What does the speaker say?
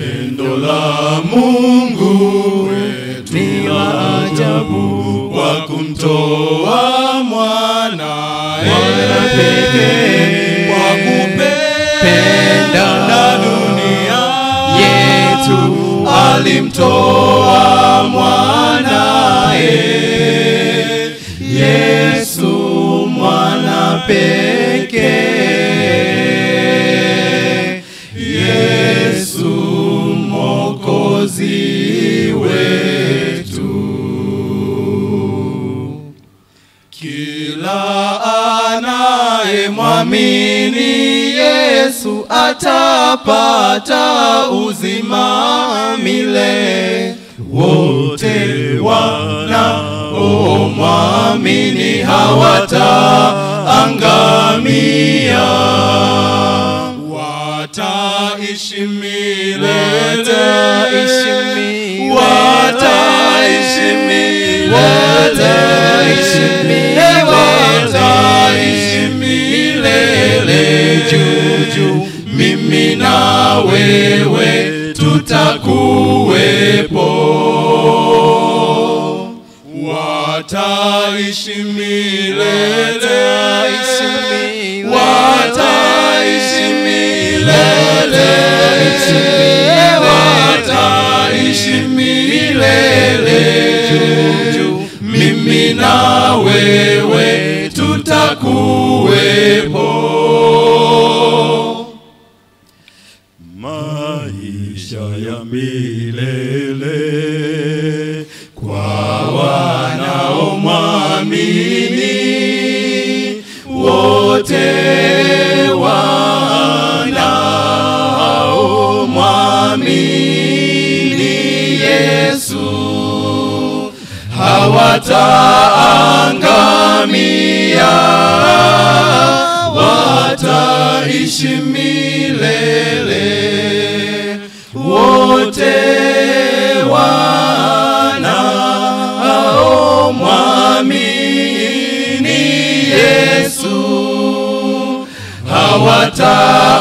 Pendo la Mungu wetu Ni la ajabu. kwa kumtoa mwanae Mwana pekee. kwa kupenda Penda dunia yetu alimtoa mwanae Yesu mwana pekee Yesu mwokozi wetu kila anayemwamini Yesu atapata uzima milele. Wote wanaomwamini hawataangamia, wataishi milele, Wataishi milele. wataishi milele, Wataishi milele. wataishi milele juu juu, mimi na wewe tutakuwepo. Wataishi milele, wataishi milele, wataishi milele juu juu, mimi na wewe tutakuwepo. Maisha ya milele kwa wanaomwamini wote wanaomwamini Yesu hawataangamia, wataishi milele wote wanaomwamini Yesu hawataangamia